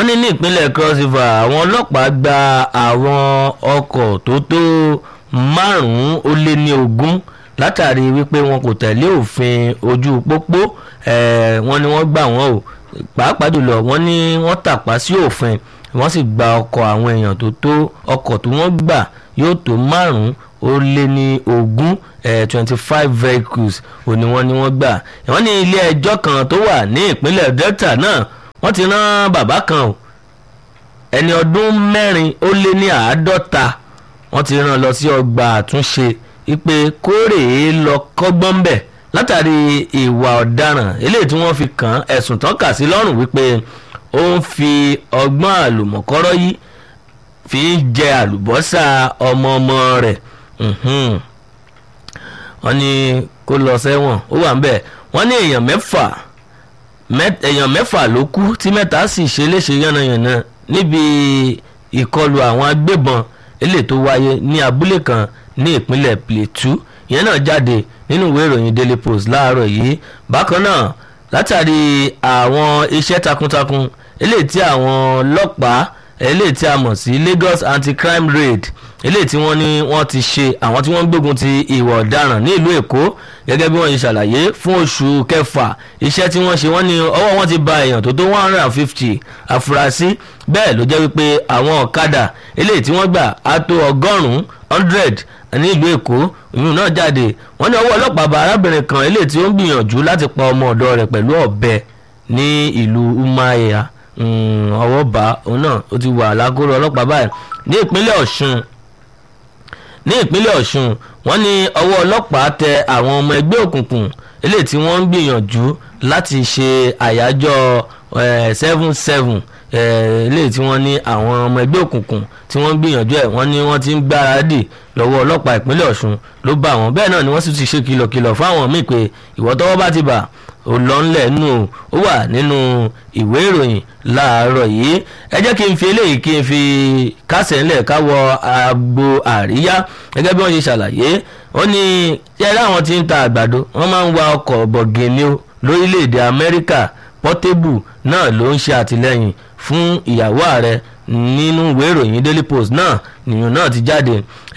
wọ́n ní ní ìpínlẹ̀ cross river àwọn ọlọ́pàá gba àwọn ọkọ̀ tó tó márùn-ún ó lé ní ogún látàrí wípé wọn kò tẹ̀lé òfin ojú pópó wọ́n ní wọ́n gbà wọ́n o pàápàá jùlọ wọ́n ní wọ́n tàpá sí òfin wọ́n sì gba ọkọ̀ àwọn èèyàn tó tó ọkọ̀ tó wọ́n gbà yóò tó márùn-ún ó lé ní ogún twenty five vehicles ò ní wọ́n ní wọ́n gbà wọ́n ní ilé ẹjọ́ kan tó wà ní ìpínlẹ̀ delta náà wọ́n ti rán bàbá kan o ẹni ọdún mẹ́rin ó lé ní àádọ́ta wọ́n ti rán lọ sí ọgbà àtúnṣe ipe kórè lọ kọ́gbọ́n bẹ̀ látàrí ìwà ọ̀daràn eléyìí tí wọ́n fi kàn ẹ̀sùn tán kà sí lọ́rùn wípé ó ń fi ọgbọ́n àlùmọ̀kọ́rọ́ yìí fi ń jẹ àlùbọ́sà ọmọ ọmọ rẹ̀ wọ́n ní kó lọ sẹ́wọ̀n ó wà ń bẹ̀ wọ́n ní èèyàn mẹ́fà èèyàn mẹ́fà ló kú tí mẹ́ta sì ṣe léṣe yánnayànna níbi ìkọlù àwọn agbébọn eléyìí tó wáyé ní abúlé kan ní ìpínlẹ̀ Plateau ìyẹn náà jáde nínú ìwé ìròyìn Daily Post láàárọ̀ yìí bákan náà látàrí àwọn iṣẹ́ takuntakun eléyìí tí àwọn ọlọ́pàá eléyìí tí a mọ̀ sí Lagos Anti-Crime Raid eléyìí tí wọ́n ní wọ́n ti ṣe àwọn tí wọ́n ń gbógun ti ìwà ọ̀daràn ní ìlú Èkó gẹ́gẹ́ bí wọ́n ṣe ṣàlàyé fún oṣù kẹfà iṣẹ́ tí wọ́n ṣe wọ́n ní ọwọ́ wọn ti ba èèyàn tó tó one hundred and fifty afurasí bẹ́ẹ̀ ló jẹ́ wípé àwọn ọ̀kadà eléyìí tí wọ́n gbà á tó ọgọ́rùn-ún hundred ní ìlú Èkó ìyún náà jáde wọ́n ní ọwọ́ ọlọ́pàá bá arábìnrin kan eléyìí tí ó ń gbìyànjú láti pa ọmọ ọ̀dọ́ rẹ̀ pẹ̀lú ọ̀bẹ ní ìlú Umuahia ọwọ́ bá òun náà ó ti wà lágọ̀rọ̀ ọlọ́pàá báyìí ní ìpínlẹ̀ Ọ̀ṣun ní ìpínlẹ̀ Ọ̀ṣun wọ́n ní ọwọ́ ọlọ́pàá tẹ àwọn ọmọ ẹgbẹ́ òkùnkùn eléyìí tí wọ́n ń gbìyànjú láti ṣe àyájọ́ seven seven eléyìí tí wọ́n ní àwọn ọmọ ẹgbẹ́ òkùnkùn tí wọ́n ń gbìyànjú ẹ̀ wọ́n ní wọ́n ti ń gbáradì lọ́wọ́ ọlọ́pàá ìpínlẹ̀ Ọ̀ṣun ló bá wọn bẹ́ẹ̀ náà ni wọ́n sì ti ṣe kìlọ̀kìlọ̀ fáwọn míì pé ìwọ tọ́wọ́ bá ti bà ó lọ ńlẹ̀ nù ó wà nínú ìwé ìròyìn láàárọ̀ yìí ẹ jẹ́ kí n fi eléyìí kí n fi kásẹ̀ ńlẹ̀ káwọ agbo àríyá gẹ́gẹ́ bí wọ́n ṣe ṣàlàyé wọ́n ní ṣẹ́rí àwọn tí ń ta àgbàdo wọ́n máa ń wa ọkọ̀ bọ̀gìnì lórílẹ̀‐èdè Amẹ́ríkà Portable náà ló ń ṣe àtìlẹ́yìn fún ìyàwó ààrẹ nínú ìwé ìròyìn Daily Post náà nìyẹn náà ti jáde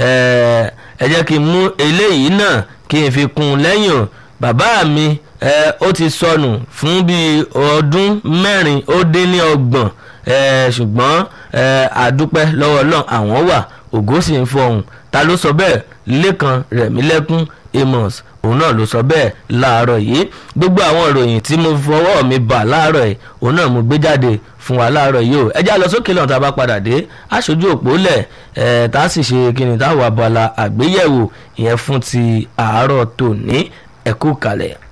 ẹ jẹ́ kí n mú eléyìí náà kí n fi kún un lẹ́yìn o bàbá mi ẹ ó ti sọnù fún bíi ọdún mẹ́rin ó dín ní ọgbọ̀n ẹ ṣùgbọ́n ẹ àdúpẹ́ lọ́wọ́ Ọlọ́run àwọn wà ògo sì ń fọhùn ta ló sọ bẹ́ẹ̀ Lékan Rẹ̀mílẹ́kún Amos òun náà ló sọ bẹ́ẹ̀ láàárọ̀ yìí gbogbo àwọn ìròyìn tí mo fọwọ́ mi bà láàárọ̀ yìí òun náà mo gbé jáde fún wa láàárọ̀ yìí o ẹ já lọ sókè lọ́nà tá a bá padà dé aṣojú òpó lẹ̀ ẹ̀ tá a sì ṣe kí ni táwọn abala àgbéyẹ̀wò ìyẹn fún ti àárọ̀ tòní ẹ̀kú kalẹ̀.